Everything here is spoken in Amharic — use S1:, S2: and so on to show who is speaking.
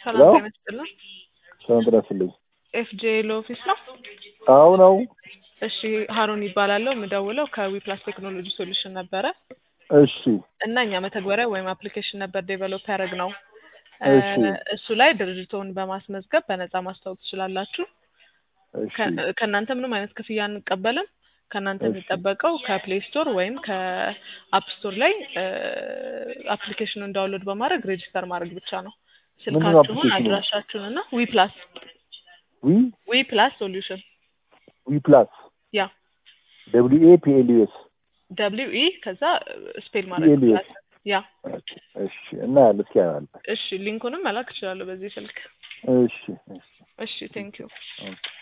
S1: ሰላም
S2: ሄሎ?
S1: ጤና ይስጥልን።
S2: ሰላም ጤና ይስጥልኝ።
S1: ኤፍጄ ኦፊስ ነው።
S2: አዎ ነው።
S1: እሺ ሀሩን ይባላለሁ። የምደውለው ከዊፕላስ ቴክኖሎጂ ሶሉሽን ነበረ
S2: እሺ
S1: እና እኛ መተግበሪያ ወይም አፕሊኬሽን ነበር ዴቨሎፕ ያደረግ ነው።
S2: እሺ
S1: እሱ ላይ ድርጅቶን በማስመዝገብ በነፃ ማስታወቅ ትችላላችሁ።
S2: እሺ
S1: ከ- ከእናንተ ምንም አይነት ክፍያ አንቀበልም። ከእናንተ
S2: እሺ።
S1: የሚጠበቀው ከፕሌይ ስቶር ወይም ከአፕ ስቶር ላይ አፕሊኬሽኑን ዳውንሎድ በማድረግ ሬጂስተር ማድረግ ብቻ ነው።
S2: ምንድን ነው
S1: ስልካችሁን፣
S2: application?
S1: አድራሻችሁን እና ዊ ፕላስ
S2: ዊ
S1: ዊ ፕላስ ሶሉሽን
S2: ዊ ፕላስ
S1: ያ
S2: ደብሊው ኤ ፒ ኤል ዩ ኤስ
S1: ደብሊው ኢ ከዛ ስፔል ማድረግ
S2: PLUS።
S1: ፕላስ ያ
S2: እሺ እና ያለ እስኪ ያለ
S1: እሺ ሊንኩንም መላክ እችላለሁ በዚህ ስልክ
S2: እሺ እሺ
S1: እሺ ቴንክ ዩ
S2: ኦኬ